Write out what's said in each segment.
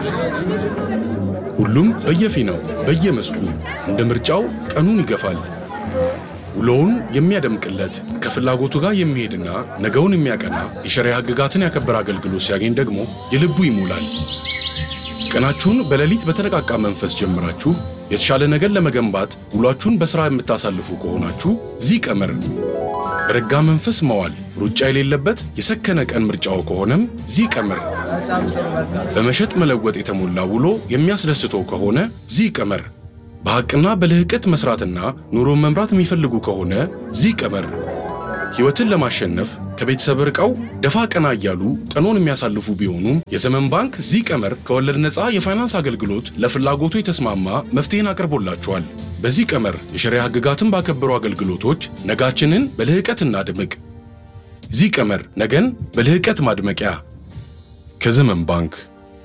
ሁሉም በየፊናው በየመስኩ እንደ ምርጫው ቀኑን ይገፋል። ውሎውን የሚያደምቅለት ከፍላጎቱ ጋር የሚሄድና ነገውን የሚያቀና የሸሪያ ሕግጋትን ያከበረ አገልግሎት ሲያገኝ ደግሞ የልቡ ይሞላል። ቀናችሁን በሌሊት በተነቃቃ መንፈስ ጀምራችሁ የተሻለ ነገር ለመገንባት ውሏችሁን በሥራ የምታሳልፉ ከሆናችሁ ዚህ ቀመር በረጋ መንፈስ መዋል ሩጫ የሌለበት የሰከነ ቀን ምርጫው ከሆነም ዚህ ቀመር በመሸጥ መለወጥ የተሞላ ውሎ የሚያስደስተው ከሆነ ዚህ ቀመር በሐቅና በልህቀት መስራትና ኑሮን መምራት የሚፈልጉ ከሆነ ዚህ ቀመር ሕይወትን ለማሸነፍ ከቤተሰብ ርቀው ደፋ ቀና እያሉ ቀኖን የሚያሳልፉ ቢሆኑም የዘመን ባንክ ዚህ ቀመር ከወለድ ነፃ የፋይናንስ አገልግሎት ለፍላጎቱ የተስማማ መፍትሄን አቅርቦላቸዋል። በዚህ ቀመር የሸሪያ ሕግጋትን ባከበሩ አገልግሎቶች ነጋችንን በልህቀት እናድምቅ። ዚህ ቀመር ነገን በልህቀት ማድመቂያ ከዘመን ባንክ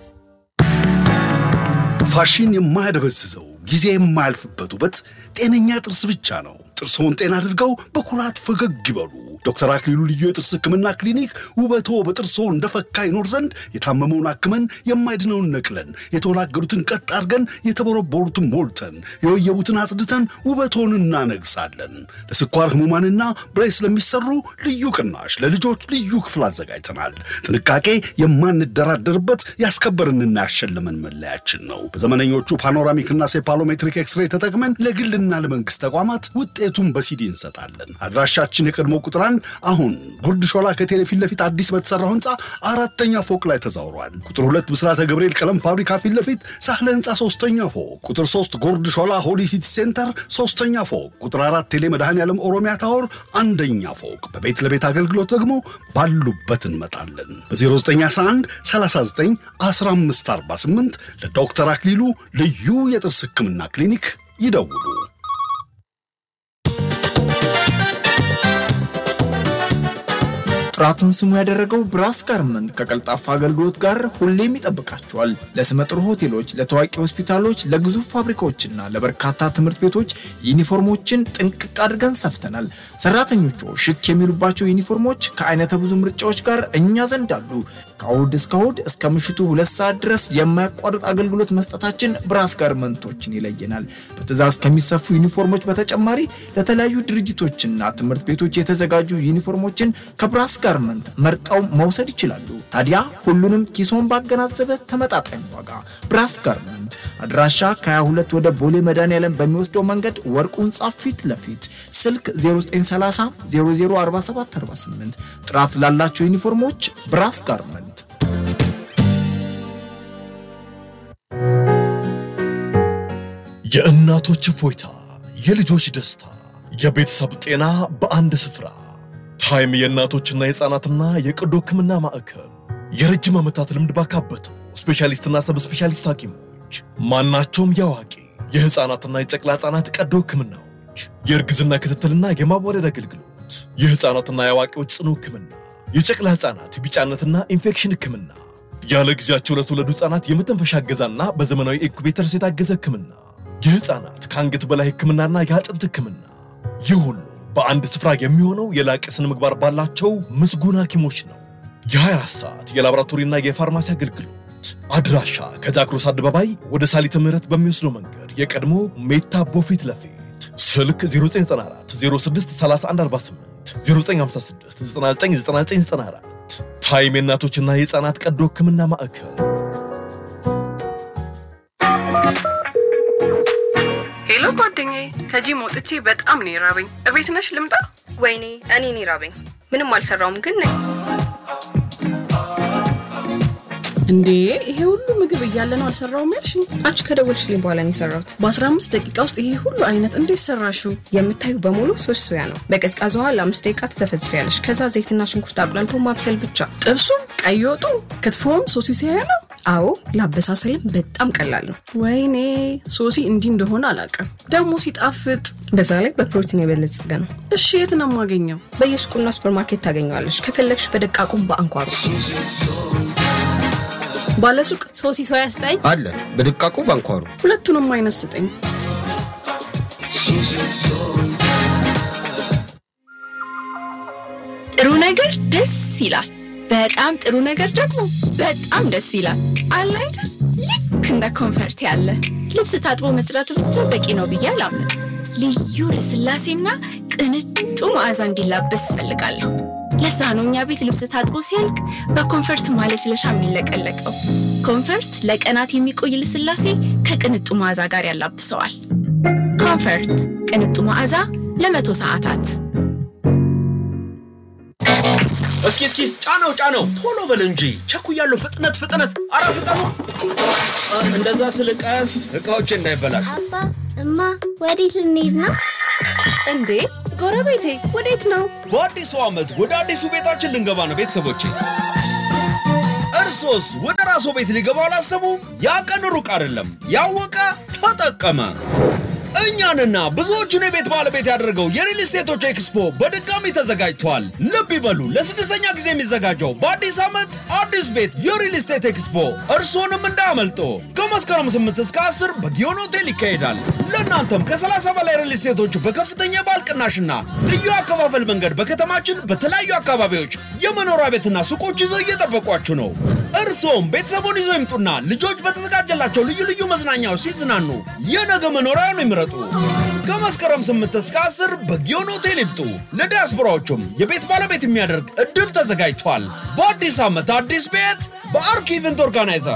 ፋሽን የማያደበዝዘው ጊዜ የማያልፍበት ውበት ጤነኛ ጥርስ ብቻ ነው። ጥርስዎን ጤና አድርገው በኩራት ፈገግ ይበሉ። ዶክተር አክሊሉ ልዩ የጥርስ ህክምና ክሊኒክ ውበቶ በጥርስዎ እንደፈካ ይኖር ዘንድ የታመመውን አክመን የማይድነውን ነቅለን የተወላገዱትን ቀጥ አድርገን የተቦረቦሩትን ሞልተን የወየቡትን አጽድተን ውበቶን እናነግሳለን። ለስኳር ህሙማንና ብሬስ ለሚሰሩ ልዩ ቅናሽ ለልጆች ልዩ ክፍል አዘጋጅተናል። ጥንቃቄ የማንደራደርበት ያስከበርንና ያሸለመን መለያችን ነው። በዘመነኞቹ ፓኖራሚክና ሴፓሎሜትሪክ ኤክስሬ ተጠቅመን ለግልና ለመንግስት ተቋማት ውጤቱን በሲዲ እንሰጣለን። አድራሻችን የቀድሞ ቁጥር አንድ አሁን ጉርድ ሾላ ከቴሌ ፊት ለፊት አዲስ በተሰራው ህንፃ አራተኛ ፎቅ ላይ ተዛውሯል። ቁጥር ሁለት ብስራተ ገብርኤል ቀለም ፋብሪካ ፊት ለፊት ሳህለ ህንፃ ሶስተኛ ፎቅ፣ ቁጥር ሶስት ጎርድ ሾላ ሆሊ ሲቲ ሴንተር ሶስተኛ ፎቅ፣ ቁጥር አራት ቴሌ መድኃኔ ዓለም ኦሮሚያ ታወር አንደኛ ፎቅ። በቤት ለቤት አገልግሎት ደግሞ ባሉበት እንመጣለን። በ0911 39 1548 ለዶክተር አክሊሉ ልዩ የጥርስ ህክምና ክሊኒክ ይደውሉ። ጥራትን ስሙ ያደረገው ብራስ ጋርመንት ከቀልጣፋ አገልግሎት ጋር ሁሌም ይጠብቃቸዋል። ለስመጥር ሆቴሎች፣ ለታዋቂ ሆስፒታሎች፣ ለግዙፍ ፋብሪካዎችና ለበርካታ ትምህርት ቤቶች ዩኒፎርሞችን ጥንቅቅ አድርገን ሰፍተናል። ሰራተኞቹ ሽክ የሚሉባቸው ዩኒፎርሞች ከአይነተ ብዙ ምርጫዎች ጋር እኛ ዘንድ አሉ። ከእሁድ እስከ እሁድ እስከ ምሽቱ ሁለት ሰዓት ድረስ የማያቋርጥ አገልግሎት መስጠታችን ብራስ ጋርመንቶችን ይለየናል። በትዕዛዝ ከሚሰፉ ዩኒፎርሞች በተጨማሪ ለተለያዩ ድርጅቶችና ትምህርት ቤቶች የተዘጋጁ ዩኒፎርሞችን ከብራስ ጋርመንት መርጠው መውሰድ ይችላሉ። ታዲያ ሁሉንም ኪሶን ባገናዘበ ተመጣጣኝ ዋጋ ብራስ ጋርመንት አድራሻ ከ22 ወደ ቦሌ መድኃኔዓለም በሚወስደው መንገድ ወርቁ ህንፃ ፊት ለፊት ስልክ 0930 004748 ጥራት ላላቸው ዩኒፎርሞች ብራስ ጋርመንት የእናቶች እፎይታ፣ የልጆች ደስታ፣ የቤተሰብ ጤና በአንድ ስፍራ። ታይም የእናቶችና የሕፃናትና የቀዶ ሕክምና ማዕከል የረጅም ዓመታት ልምድ ባካበቱ ስፔሻሊስትና ሰብ ስፔሻሊስት ሐኪሞች ማናቸውም የአዋቂ የሕፃናትና የጨቅላ ሕፃናት ቀዶ ሕክምናዎች፣ የእርግዝና ክትትልና የማዋለድ አገልግሎት፣ የሕፃናትና የአዋቂዎች ጽኑ ሕክምና፣ የጨቅላ ሕፃናት ቢጫነትና ኢንፌክሽን ሕክምና፣ ያለ ጊዜያቸው ለተወለዱ ሕፃናት የመተንፈሻ እገዛና በዘመናዊ ኢንኩቤተርስ የታገዘ ሕክምና፣ የሕፃናት ከአንገት በላይ ሕክምናና የአጥንት ሕክምና ይህ ሁሉ በአንድ ስፍራ የሚሆነው የላቀ ስነ ምግባር ባላቸው ምስጉን ሐኪሞች ነው። የ24 ሰዓት የላቦራቶሪና የፋርማሲ አገልግሎት አድራሻ ከጃክሮስ አደባባይ ወደ ሳሊተ ምህረት በሚወስደው መንገድ የቀድሞ ሜታ ቦፊት ለፊት ስልክ 0994 06 3148 0956 999994 ታይም የእናቶችና የሕፃናት ቀዶ ሕክምና ማዕከል ሄሎ ጓደኛዬ፣ ከጂም ወጥቼ በጣም ነው የራበኝ። እቤት ነሽ ልምጣ? ወይኔ እኔ እኔ ራበኝ። ምንም አልሰራውም ግን ነኝ። እንዴ ይሄ ሁሉ ምግብ እያለ ነው አልሰራውም ያልሽኝ? አንቺ ከደወልሽልኝ በኋላ ነው የሰራሁት። በ15 ደቂቃ ውስጥ ይሄ ሁሉ አይነት እንዴት ሰራሽው? የምታዩ በሙሉ ሶስት ሶያ ነው። በቀዝቃዛ ውሃ ለአምስት ደቂቃ ትዘፈዝፊያለሽ። ከዛ ዘይትና ሽንኩርት አቁላልቶ ማብሰል ብቻ። ጥብሱም፣ ቀይ ወጡ፣ ክትፎም ሶሲ ሲያያ ነው። አዎ ለአበሳሰልም በጣም ቀላል ነው። ወይኔ ሶሲ እንዲህ እንደሆነ አላውቅም። ደግሞ ሲጣፍጥ። በዛ ላይ በፕሮቲን የበለጸገ ነው። እሺ የት ነው የማገኘው? በየሱቁና ሱፐርማርኬት ታገኘዋለሽ። ከፈለግሽ በደቃቁም በአንኳሩ ባለሱቅ ሶሲ ሶያ ስጠኝ አለ በድቃቁ ባንኳሩ ሁለቱንም አይነት ስጠኝ። ጥሩ ነገር ደስ ይላል። በጣም ጥሩ ነገር ደግሞ በጣም ደስ ይላል። አለ አይደል? እንደ ኮንፈርት ያለ ልብስ ታጥቦ መጽዳቱ ብቻ በቂ ነው ብዬ አላምንም። ልዩ ልስላሴና ቅንጡ መዓዛ እንዲላበስ እፈልጋለሁ። ለዛ ነው እኛ ቤት ልብስ ታጥቦ ሲያልቅ በኮንፈርት ማለስለሻ የሚለቀለቀው። ኮንፈርት ለቀናት የሚቆይ ልስላሴ ከቅንጡ መዓዛ ጋር ያላብሰዋል። ኮንፈርት ቅንጡ መዓዛ ለመቶ ሰዓታት እስኪ እስኪ ጫነው ጫነው፣ ቶሎ በል እንጂ ቸኩያለሁ። ፍጥነት ፍጥነት፣ አረ ፍጠኑ! እንደዛ ስል ቀስ እቃዎች እንዳይበላሹ። አባ እማ፣ ወዴት ልንሄድ ነው? እንዴ ጎረቤቴ ወዴት ነው? በአዲሱ ዓመት ወደ አዲሱ ቤታችን ልንገባ ነው ቤተሰቦቼ። እርሶስ ወደ ራስዎ ቤት ሊገባ አላሰቡ? ያ ቀን ሩቅ አይደለም። ያወቀ ተጠቀመ። እኛንና ብዙዎቹን የቤት ባለቤት ያደረገው የሪል ስቴቶች ኤክስፖ በድጋሚ ተዘጋጅቷል። ልብ ይበሉ፣ ለስድስተኛ ጊዜ የሚዘጋጀው በአዲስ ዓመት አዲስ ቤት የሪል ስቴት ኤክስፖ እርስዎንም እንዳያመልጦ። ከመስከረም 8 እስከ 10 በጊዮን ሆቴል ይካሄዳል። ለእናንተም ከ30 በላይ ሪል ስቴቶች በከፍተኛ የባል ቅናሽና ልዩ አከፋፈል መንገድ በከተማችን በተለያዩ አካባቢዎች የመኖሪያ ቤትና ሱቆች ይዘው እየጠበቋችሁ ነው። እርስዎም ቤተሰቡን ይዘው ይምጡና ልጆች በተዘጋጀላቸው ልዩ ልዩ መዝናኛዎች ሲዝናኑ የነገ መኖሪያውን ይምረጡ። ከመስከረም 8 እስከ 10 በጊዮን ሆቴል ይምጡ። ለዲያስፖራዎቹም የቤት ባለቤት የሚያደርግ እድል ተዘጋጅቷል። በአዲስ ዓመት አዲስ ቤት በአርኪ ኢቨንት ኦርጋናይዘር